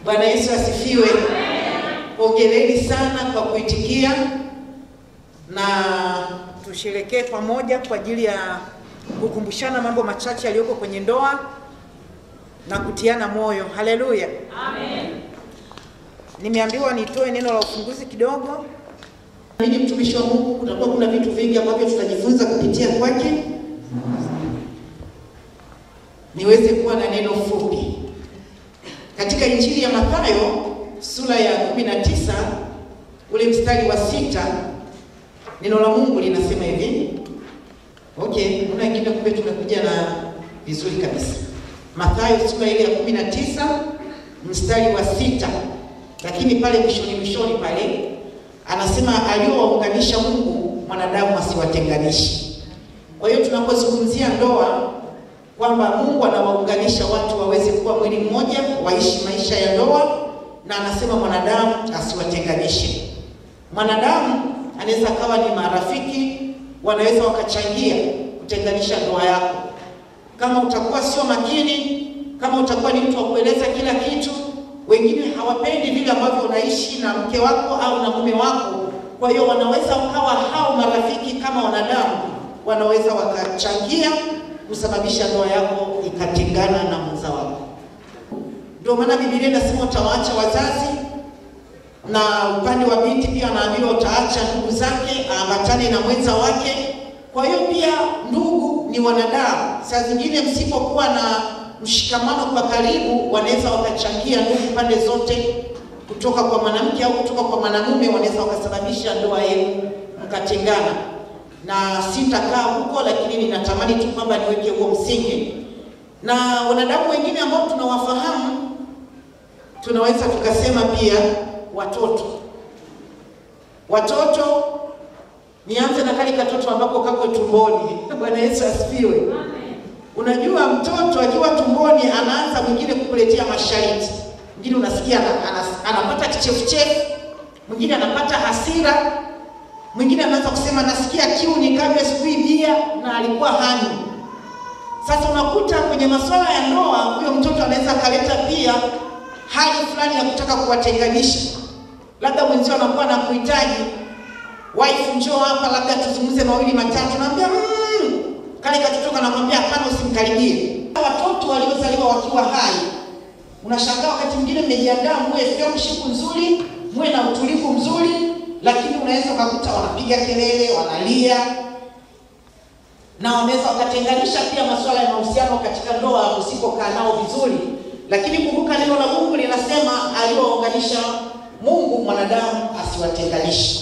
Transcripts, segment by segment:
Bwana Yesu asifiwe. Hongereni sana kwa kuitikia na tusherekee pamoja kwa ajili ya kukumbushana mambo machache yaliyoko kwenye ndoa na kutiana moyo. Haleluya, amen. Nimeambiwa nitoe neno la ufunguzi kidogo. Mimi mtumishi wa Mungu, kutakuwa kuna vitu vingi ambavyo tutajifunza kupitia kwake, niweze kuwa na neno fupi katika Injili ya Mathayo sura ya 19 ule mstari wa sita neno la Mungu linasema hivi. Okay, kuna wengine kumbe tumekuja na vizuri kabisa. Mathayo sura ile ya 19 mstari wa sita, lakini pale mwishoni mwishoni pale anasema aliowaunganisha Mungu mwanadamu asiwatenganishe. Kwa hiyo tunapozungumzia ndoa kwamba Mungu anawaunganisha watu waweze kuwa mwili mmoja, waishi maisha ya ndoa, na anasema mwanadamu asiwatenganishe. Mwanadamu anaweza kawa ni marafiki, wanaweza wakachangia kutenganisha ndoa yako, kama utakuwa sio makini, kama utakuwa ni mtu wa kueleza kila kitu. Wengine hawapendi vile ambavyo unaishi na mke wako au na mume wako, kwa hiyo wanaweza wakawa hao marafiki kama wanadamu, wanaweza wakachangia kusababisha ndoa yako ikatengana na mwenza wako. Ndio maana Biblia inasema utawaacha wazazi, na upande wa binti pia anaambiwa utaacha ndugu zake aambatane na mwenza wake. Kwa hiyo pia ndugu ni wanadamu, saa zingine msipokuwa na mshikamano kwa karibu, wanaweza wakachangia ndugu pande zote, kutoka kwa mwanamke au kutoka kwa mwanamume, wanaweza wakasababisha ndoa yenu mkatengana na sitakaa huko, lakini ninatamani tu kwamba niweke huo msingi. Na wanadamu wengine ambao tunawafahamu, tunaweza tukasema pia watoto. Watoto, nianze na kale katoto ambako kako tumboni. Bwana Yesu asifiwe. Unajua, mtoto akiwa tumboni anaanza mwingine kukuletea masharti, mwingine unasikia anapata kichefuchefu, mwingine anapata hasira mwingine anaanza kusema nasikia kiu nikanywe sijui bia na alikuwa hanywi. Sasa unakuta kwenye masuala ya ndoa, huyo mtoto anaweza akaleta pia hali fulani ya kutaka kuwatenganisha. Labda mwenzio anakuwa na kuhitaji wife, njoo hapa, labda tuzungumze mawili matatu, naambia mmm, kale katoto kanakwambia hapana, usimkaribie. Watoto waliozaliwa wakiwa hai, unashangaa wakati mwingine mmejiandaa, muwe fellowship nzuri, muwe na utulivu mzuri lakini unaweza ukakuta wanapiga kelele, wanalia na wanaweza wakatenganisha pia masuala ya mahusiano katika ndoa usipokaa nao vizuri. Lakini kumbuka neno la Mungu linasema aliwaunganisha Mungu mwanadamu asiwatenganishe.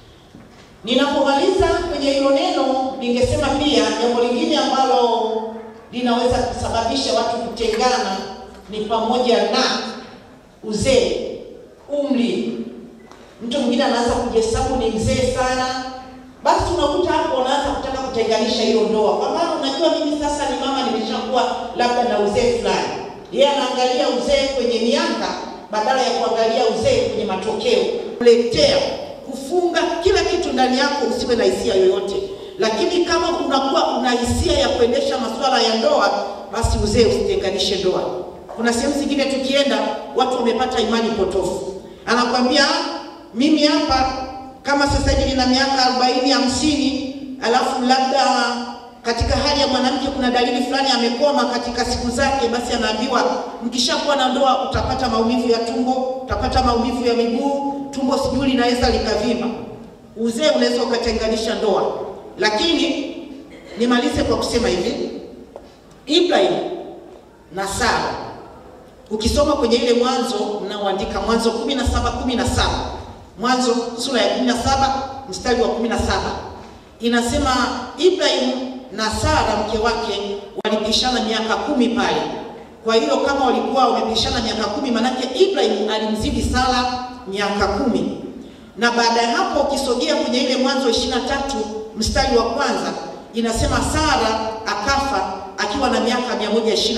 Ninapomaliza kwenye hilo neno, ningesema pia jambo lingine ambalo linaweza kusababisha watu kutengana ni pamoja na uzee, umri mtu mwingine anaanza kujihesabu ni mzee sana, basi unakuta hapo unaanza kutaka kutenganisha hiyo ndoa, kwa maana unajua mimi sasa ni mama, nimeshakuwa labda na uzee fulani. Yeye anaangalia uzee kwenye miaka badala ya kuangalia uzee kwenye matokeo, kuletea kufunga kila kitu ndani yako, usiwe na hisia yoyote. Lakini kama unakuwa una hisia ya kuendesha masuala ya ndoa, basi uzee usitenganishe ndoa. Kuna sehemu zingine tukienda, watu wamepata imani potofu, anakwambia mimi hapa kama sasa hivi nina miaka arobaini hamsini, alafu labda katika hali ya mwanamke kuna dalili fulani amekoma katika siku zake, basi anaambiwa mkishakuwa na ndoa utapata maumivu ya tumbo, utapata maumivu ya miguu, tumbo sijui linaweza likavimba. Uzee unaweza ukatenganisha ndoa. Lakini nimalize kwa kusema hivi, Ibrahim na Sara, ukisoma kwenye ile Mwanzo mnaoandika Mwanzo kumi na saba kumi na saba Mwanzo sura ya 17 mstari wa 17 inasema Ibrahim na Sara mke wake walipishana miaka kumi pale. Kwa hiyo kama walikuwa wamepishana miaka kumi, manake Ibrahim alimzidi Sara miaka kumi. Na baada ya hapo ukisogea kwenye ile Mwanzo 23 mstari wa kwanza inasema Sara akafa akiwa na miaka 127,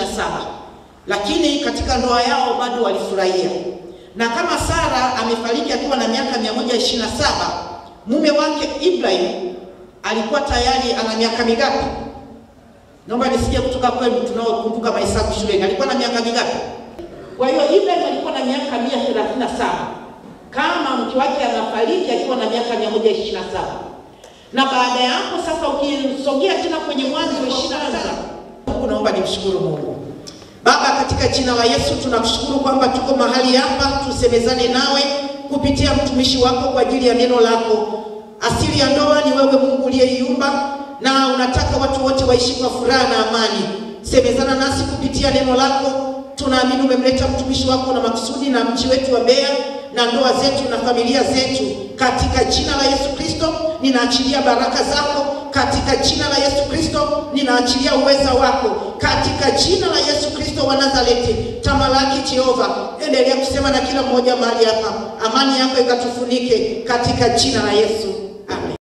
lakini katika ndoa yao bado walifurahia na kama Sara amefariki akiwa na miaka 127, mume wake Ibrahim alikuwa tayari ana miaka mingapi? Naomba nisikie kutoka kwenu tunaokumbuka mahesabu shuleni. Alikuwa na miaka mingapi? Kwa hiyo Ibrahim alikuwa na miaka mia thelathini na saba kama mke wake anafariki akiwa na miaka mia moja ishirini na saba na baada ya hapo sasa, ukisogea tena kwenye Mwanzo ishirini na tisa Mungu, naomba nimshukuru Mungu Baba, katika jina la Yesu tunakushukuru kwamba tuko mahali hapa tusemezane nawe kupitia mtumishi wako kwa ajili ya neno lako. Asili ya ndoa ni wewe Mungu uliyeiumba, na unataka watu wote waishi kwa furaha na amani. Semezana nasi kupitia neno lako. Tunaamini umemleta mtumishi wako na makusudi na mji wetu wa Mbeya na ndoa zetu na familia zetu, katika jina la Yesu Kristo ninaachilia baraka zako katika jina la Yesu Kristo ninaachilia uweza wako katika jina la Yesu Kristo wa Nazareti. Tamalaki Jehova, endelea kusema na kila mmoja mahali hapa, amani yako ikatufunike katika jina la Yesu.